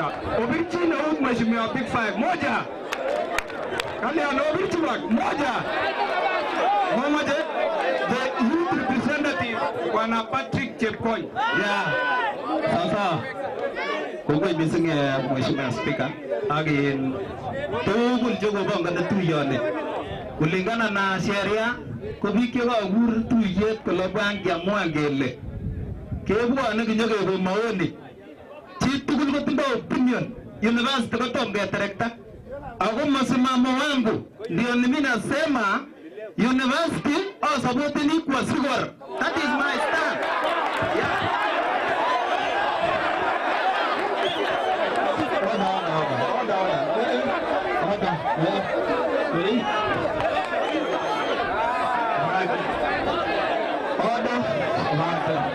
Obirchi Nauk Mheshimiwa Big Five moja. Kalyan Obirchi wak moja. Momoje the youth representative Bwana Patrick Chepkony. Yeah. Sawa sawa. Kongoi missing eh, Mheshimiwa Spika ak in tugul chekobongoni tuyoni. Kulingana na sheria ko biik chekakur tuyet kole bwan kiamuan kele kebwone kinyokekon maoni chi tugul kotindoi opinion university kotom keterekta ako msimamo wangu ndio mimi nasema university au supportini kwa sigor that is my stand yeah. Order, order, order, order. Order. Yeah. Ready? Right. Order. Order.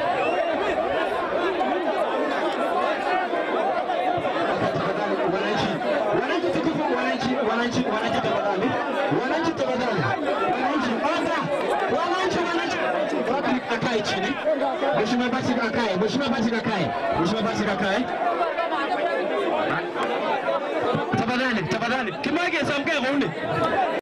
Wananchi, wananchi tukufu, wananchi, wananchi, wananchi tafadhali, wananchi tafadhali, wananchi, order, wananchi, wananchi, Patrick akae chini, Mheshimiwa Patrick akae, Mheshimiwa Patrick akae, Mheshimiwa Patrick akae. Tafadhali, tafadhali, Kimage samke kauni.